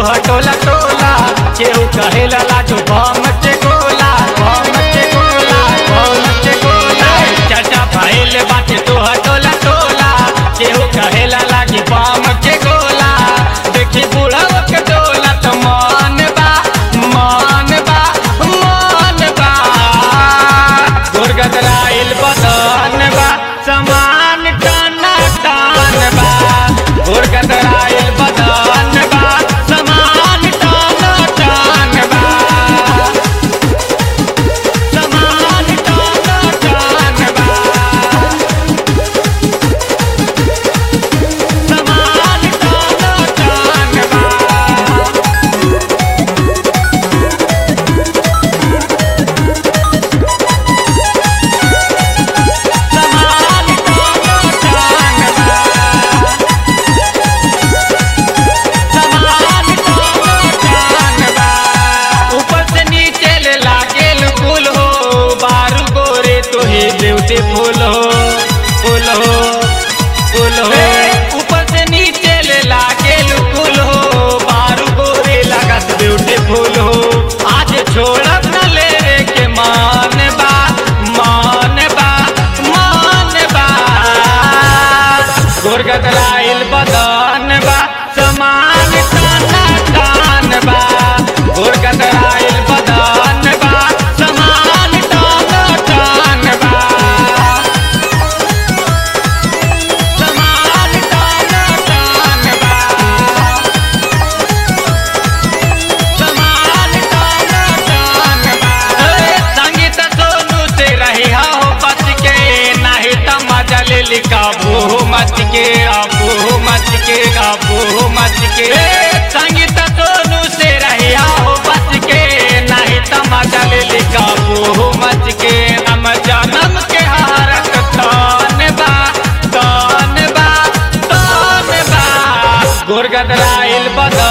टोला टोला केहू कहेला लाजो बम के गोला बम के गोला बम के गोला चाचा भइल बाटे तोह टोला टोला केहू कहेला लागी बम के गोला देखी बुढ़वा के टोला तो मन बा मन बा मन बा गुरगदराइल बदन बा समान टना टन बा गुरगदराइल बदन बा समान टना टन बा समान टना टन बा समान टना टन बा समान टना टन बा समान टना टन बा ऊपर से नीचे ले लागेल कुल हो बारू गोरे तोहे ब्यूटीफुल हो फुल हो फुल हो ऊपर से नीचे ले लागेल कुल हो बारू गोरे लागत ब्यूटीफुल हो आज छोड़ब न ले रे के मान बा मान बा मान बा गुरगत लाइल बदन बा समान ताना तान बा गुरगत लाइल बदन बा समान ताना तान बा समान ताना तान बा समान ताना तान बा संगीत सोनू से रही हो बच के नहीं त मजा ले लिखाबू मच के आबू मच के आबू मच के संगीत सोनू से रही हो बच के नहीं त मजा ले लिखाबू मच के हम जन्म के हारत तान बा तान बा तान बा गुरगदराइल बदन